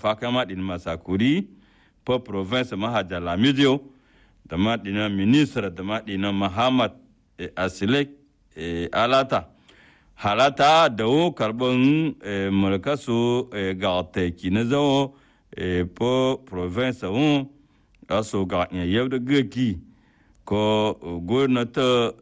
fa kama din masakuri po province mahaja la medio da ma dina ministre da ma dina muhammad asilek alata halata da wo karbon mulka su ga teki na zawo po province wo aso ga yau da gaki ko gwamnati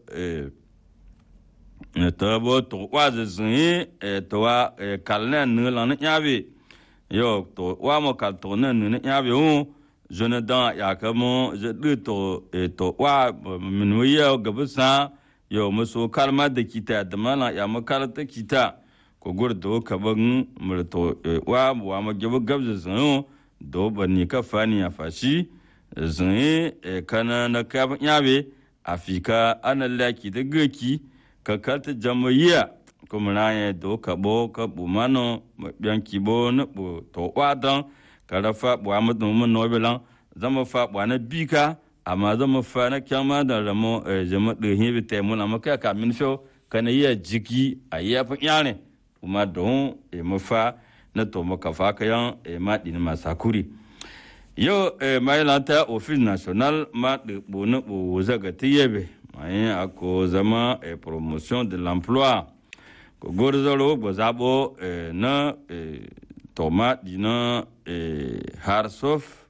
ta bo to wa zin to wa kalne ne la ne yabe yo to wa mo kal to ne ne yabe hu jona da ya ka mo je de to to wa min wi ya ga busa yo mo so kalma da kita da mala ya mo kal ta kita ko gur do ka ban mu to wa wa mo gabu gabza zin do ban ni ka fani ya fashi zin kana na ka yabe afika ana laki da gaki ka kalta jamaiya kuma na ya do ka bo ka bu mano biyan ki bo na bu to wadan ka rafa bu amma dum mun no bilan zama fa bu na bika amma zama fa na kyama da ramo jama de hibi te mun amma ka ka min fo kana iya jiki a iya fa yane kuma don e mu fa na to maka fa ka yan e ma din ma sakuri yo e mai lanta office national ma de bu na bu zaga tiyebe mai ako zama e promotion de l'emploi ko gorzalo bo zabo e na e toma dina e harsof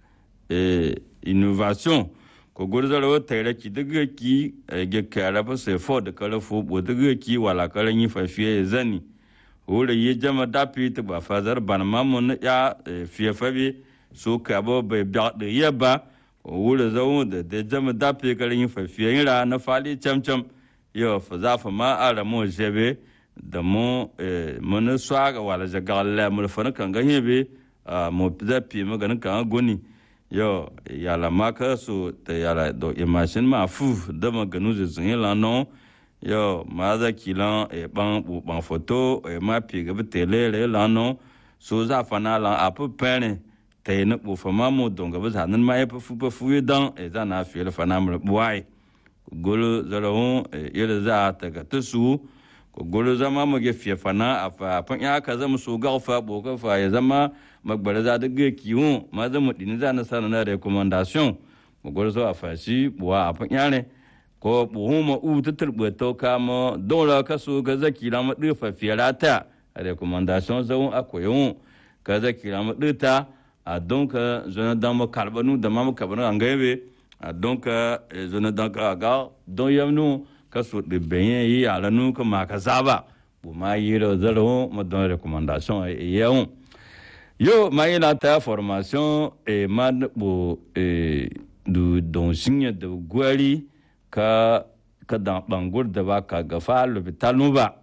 e innovation ko gorzalo tere ki daga ki ge kara ba se fo de kala fo bo daga ki wala kala ni fa fiye zani wura yi jama dapi ta ba fazar ban mamun ya fiye fabi so ka bo be ba de yaba wuri zau da da jama dafe karin yin fafiyan ra na fali camcam yau fa za fa ma ara mu jebe da mu mun swaga wala jaga la mu fa kan ga hebe mu da pi mu ganin kan goni yau ya la maka so ta ya la do imagine ma fu da ma ganu je zin la no yau ma za kilan e ban bu ban photo e ma pi ga tele le la no so za fa na la a pu pene ta yi na ɓofa mamu don gaba zanen ma ya fafu fafu ya dan e za na fiye fa na mura buwai golo zarahun ila za ta ga ta su ko golo zama mu ge fiye fana a fa fan ya ka zama so ga fa bo ka fa ya zama magbara za da ga kiwon ma zama dini za na sana na recommendation mu golo so a fa shi buwa a fan ya ne ko buhu ma u ta turbe to ka mo dole ka so ga zaki la ma dirfa fiye rata recommendation zawon akoyon ka zaki la ma dirta a donc zona dama karbanu dama mu kabanu angebe a donc zona danka aga don yamnu ka so de benye yi ala nu ka ma ka zaba bu ma yi ro zaro ma don recommandation e yaun yo ma yi la ta formation e ma bu e du don signe de gwari ka ka dan bangur da ba ka gafa l'hôpital nu ba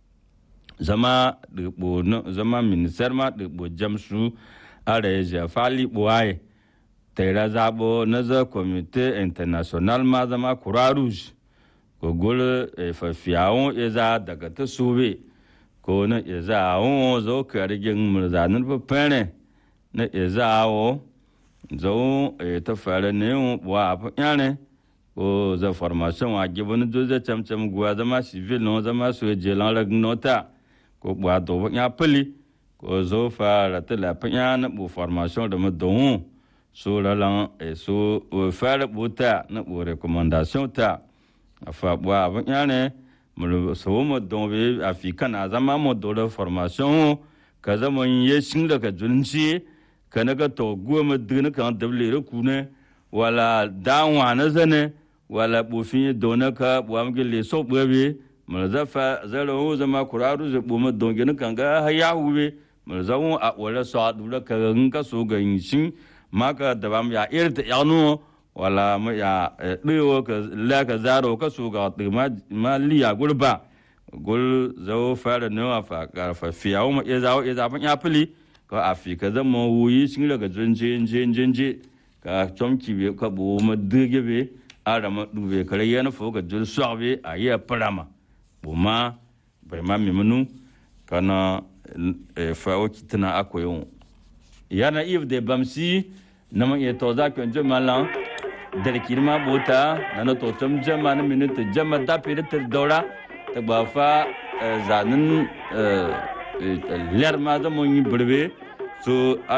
zama de bo zama ministère ma de bo jamsu ara ya fali buwaye taira zabo na za komite international ma zama kura rouge gogol fafiyawon ya za daga ta sube ko na ya za awon zo karigin murzanin fafere na ya za awo zo ta fara ne yawon buwa a fanyane ko za formation a gibin doze camcam guwa zama civil na zama su ya jelan ragin nota ko buwa dogon ya fili ko zo fara ta lafiya na bu formation da madon so lalan e so fara buta na bu recommendation ta afa bu abin yana mu so mu don be afika na zama mu do da formation ka zama ye shin daga junci ka na ga to go mu dina kan dable ku ne wala danwa na zane wala bu fin dona ka bu am gele so bwe mu zafa zaro zama kuraru zabu mu don gina kan ga ya hube zaun a wala sa dula ka nga so ga yin maka da bam ya irta yanu wala ma ya diwo ka la ka zaro ka so ga ma ma liya gurba gul zo fara no afa ka fa fiyawo ma ya zawo ya zafan ya fili ka afika zan ma wuyi shin daga jinje jinje jinje ka chomki be ka bu ma dige be ara ma dube kare yana fo ga jul swabe a ya parama bu ma bai ma mimunu kana fa waki tana akoyon yana if de bamsi nama ye to za kan jama lan dar kirma bota nana to tam jama na minute jama da pere ter dora ta ba fa zanin ler ma da mun yi burbe so